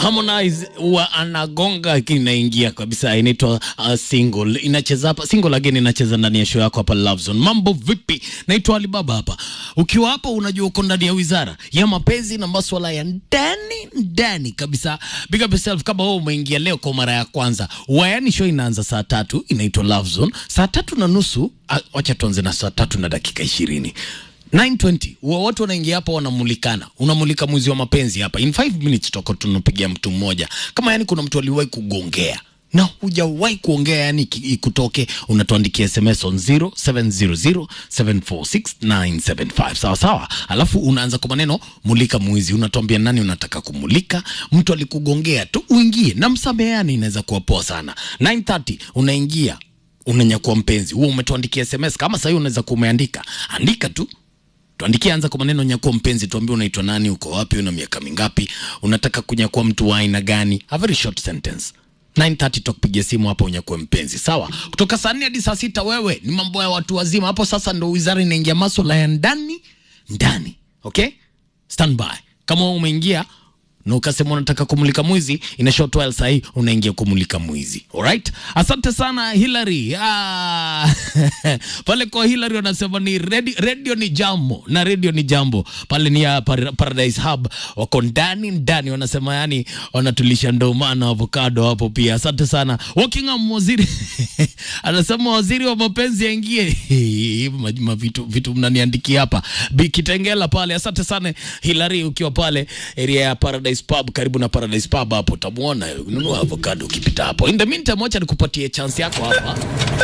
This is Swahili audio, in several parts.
Harmonize huwa anagonga inaingia kabisa, inaitwa uh, single. Inacheza hapa single again, inacheza ndani ya show yako hapa Love Zone. Mambo vipi? Naitwa Alibaba hapa. Ukiwa hapa, unajua uko ndani ya wizara ya mapenzi na masuala ya ndani ndani kabisa. Big up yourself kama wewe umeingia leo kwa mara ya kwanza. Wayani show inaanza saa tatu, inaitwa Love Zone. Saa tatu na nusu, ah, wacha tuanze na saa tatu na dakika ishirini 920 huwa watu wanaingia hapa wanamulikana, unamulika mwizi wa mapenzi hapa. In 5 minutes tutakuwa tunapigia mtu mmoja, kama yani kuna mtu aliwahi kugongea na hujawahi kuongea, yani iki- ikutoke, unatuandikia SMS on 0700746975 sawa sawa, alafu unaanza kwa maneno mulika mwizi, unatuambia nani unataka kumulika. Mtu alikugongea tu, uingie na msameheani, inaweza kuwa poa sana. 930 unaingia unanyakua mpenzi huo, umetuandikia SMS. Kama sahii unaweza kuwa umeandika, andika tu tuandikie, anza kwa maneno nyakua mpenzi, tuambie unaitwa nani, uko wapi, una miaka mingapi, unataka kunyakua mtu wa aina gani, a very short sentence 9:30 tutakupigia simu hapo unyakue mpenzi, sawa. Kutoka saa nne hadi saa sita wewe ni mambo ya watu wazima. Hapo sasa ndo wizara inaingia maswala ya ndani ndani, okay, stand by. Kama wewe umeingia na ukasema unataka kumulika mwizi, ina short while sahii unaingia kumulika mwizi. Alright, asante sana Hillary. Ah, pale kwa Hillary wanasema ni radio, radio ni jambo na radio ni jambo pale ni ya Par- Paradise Hub, wako ndani ndani, wanasema yani wanatulisha ndomana avocado hapo pia. Asante sana Walkingham waziri anasema waziri wa mapenzi aingie. Hivi majuma vitu vitu mnaniandikia hapa Bi Kitengela pale. Asante sana Hilary, ukiwa pale area ya Paradise Pub, karibu na Paradise Pub hapo utamuona, nunua avocado ukipita hapo. In the meantime, wacha nikupatie chance yako hapa,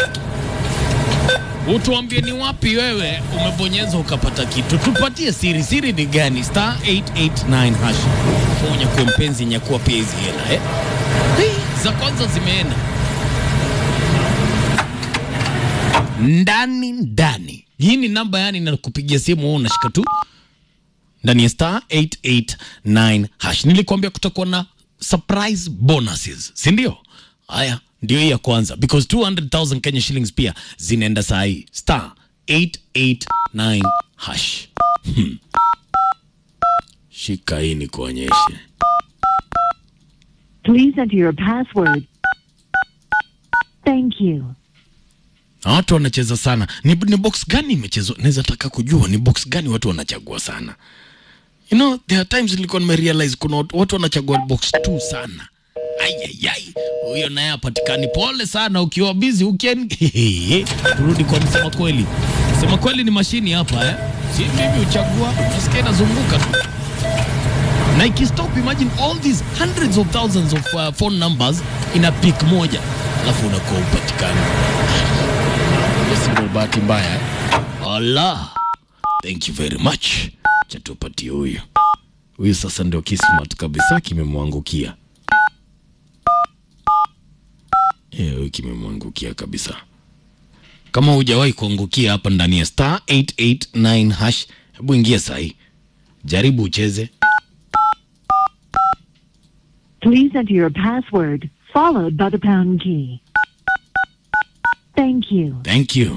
utuambie ni wapi wewe umebonyeza ukapata kitu. Tupatie siri, siri ni gani? Star 889 hash fonya kwa mpenzi nyakuwa pia hizi hela eh? Hii, za kwanza zimeenda ndani ndani. Hii ni namba yani, nakupigia simu wewe unashika tu ndani ya star 889 hash. Nilikwambia kutakuwa na surprise bonuses, si ndio? Haya, ndio hii ya kwanza because 200,000 Kenya shillings pia zinaenda saa hii star 889 hash. Hmm. Shika hii nikuonyeshe. Please enter your password. Thank you. na watu wanacheza sana. Ni, ni box gani imechezwa? Naweza taka kujua ni box gani watu wanachagua sana. You know, there are times nilikuwa nimerealize kuna watu watu wanachagua box tu sana. Ayayay, huyo naye hapatikani. Pole sana ukiwa busy ukien. Turudi kwa msema kweli. Msema kweli ni mashini hapa eh. Si mimi uchagua, nasikia inazunguka tu. Na ikistop, imagine all these hundreds of thousands of uh, phone numbers in a pick moja, alafu unakuwa upatikani. Basi ndo bahati mbaya eh? Allah, thank you very much. Cha tupatie huyu huyu, sasa ndio kismat kabisa kimemwangukia. Eh, huyu kimemwangukia kabisa. Kama hujawahi kuangukia hapa ndani ya star 889 hash, hebu ingia sahi, jaribu ucheze. Please enter your password followed by the pound key. Thank you. Thank you.